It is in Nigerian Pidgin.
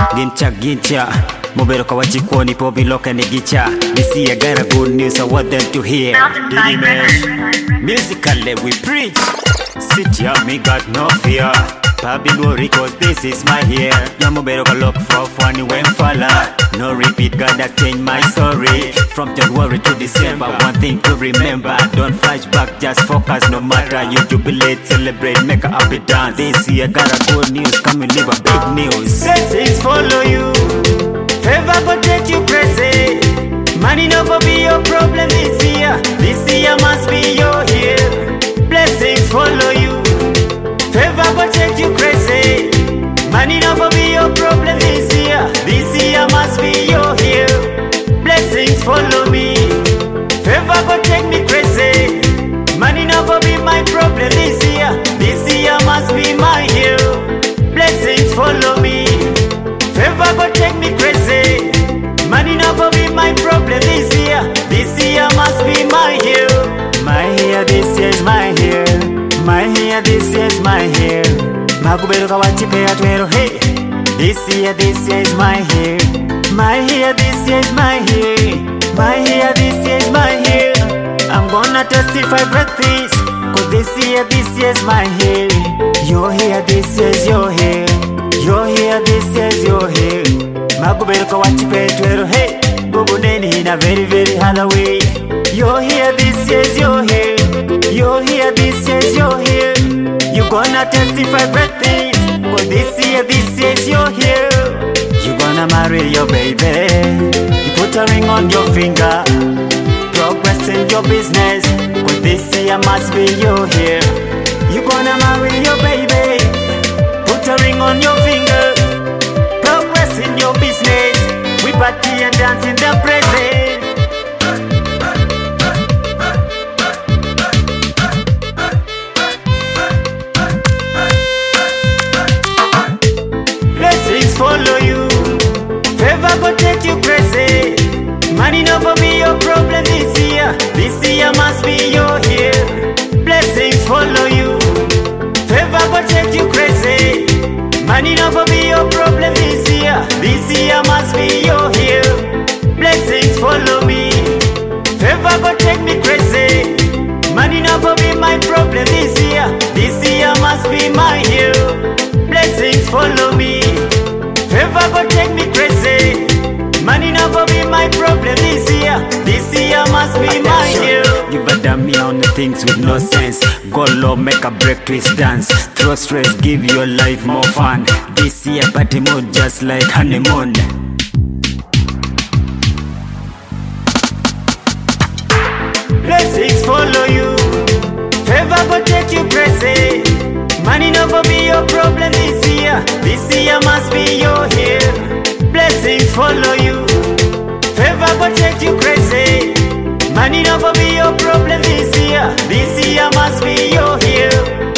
gincha gincha muberuka wachikuoni po biloka ni gicha this year got a good news I want them to hear Diddy man musically we preach sit here me got no fear Babylon Records, this is my year. Yamu better look for funny when falla. No repeat, God that changed my story. From January to December, one thing to remember. Don't flashback, just focus no matter. You jubilate, celebrate, make a happy dance. This year got a good news, come and live a big news. Blessings follow you. Favor protect you, crazy. Money no go be your problem this year. This year must be your year. Blessings follow you. Favor protect you, crazy. Money no go be your problem this year. This year must be your year. Blessings follow me. Favor protect me, crazy. Money no go be my problem this year. This year must be my year. Blessings follow me. Favor go take me crazy. Money no go be my problem this year. This year must be my year. My year, this year is my year. My year, this year is my year. Makuberuka wachipea twero hey. This year, this year is my year. My year, this year is my year. My year, this year is my year. I'm gonna testify break this. Cause this year, this year is my year. Your here, this year is your year. Your here, this year is your year. Makuberuka wachipe twero hey. Bubu neni in a very very hard way. Your here, this year is your year. Your here, this year is your year. You gonna testify break this. Cause this year, this year is your year. You gonna marry your baby. You put a ring on your finger. Progress in your business. Cause this year must be your year. You gonna marry your baby. Put a ring on your finger. Progress in your business. We party and dance in the present. Blessings follow you. Favor go take you crazy. Money no go be your problem this year. This year must be your year. Blessings follow you. Favor go take you crazy. Money no go be your problem this year. This year must be your year. Blessings follow me. Favor go take me crazy. Money no go be my problem this year. This year must be my year. Blessings follow me. Favor go take me crazy. Money no go be my problem this year. This year must be my year. You better me on the things with no sense. Go low, make a break, twist dance. Throw stress, give your life more fun. This year party mood just like honeymoon. Blessings follow you. Favor go take you crazy. Money no go be your problem this year. This year must be your year. Blessings follow you. Favor go take you crazy. Money no go be your problem this year. This year must be your year.